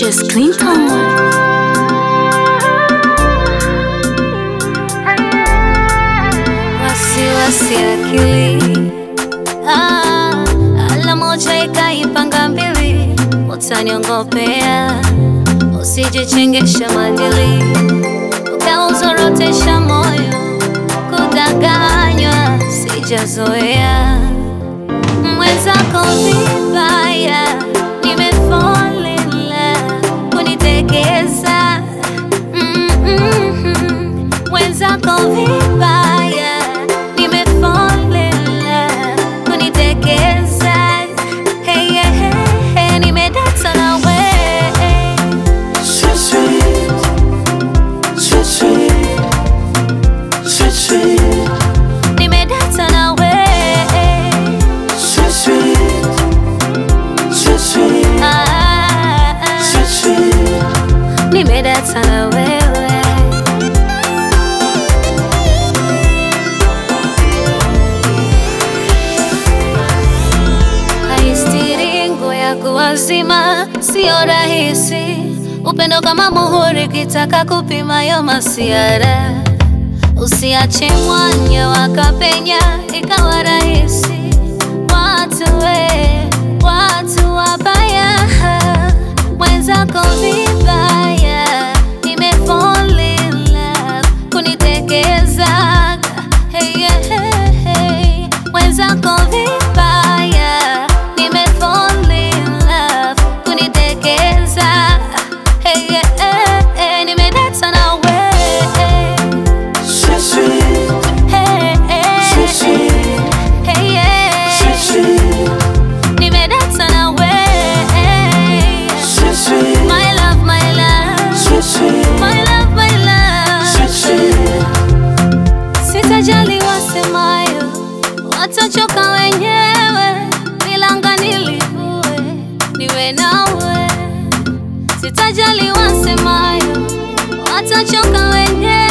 Julius Clinton. wasiwasi akili ah, ala moja ikaipanga mbili, utaniongopea usijichengesha madili, ukauzorotesha moyo, kudanganywa sijazoea mwenzako vibaya, nimefall in love, kunitekeza Mm, mm, mm. mwenzako vibaya, nimefall in love, kunitekeza hey, yeah, hey, hey, nimedata na wewe Sweet, sweet, sweet, sweet, sweet, sweet, nimedata na wewe sweet, sweet, sweet, sweet, ah, ah, sweet, sweet. nimedata na wewe Haistiringo ya kuwazima sio rahisi, upendo kama muhuri, kitaka kupima yo masiara, usiache mwanya wakapenya ikawa rahisi. Watu we, watu wabaya, mwenzako vibaya, nimefall in love, kunitekezaga hey, yeah, hey, hey. mwenzako vibaya, nimefall in love, kunitekeza hey, yeah, hey, hey. nimedata na wewe Sweet, sweet, hey, hey, sweet, sweet, hey, yeah. sweet, sweet, nimedata na wewe sweet, sweet, my love, my love, sweet, sweet, my love, my love. sweet, sweet. Sitajali wasemayo, watachoka wenyewe, milanga nilivue, niwe nawe. Sitajali wasemayo, watachoka wenyewe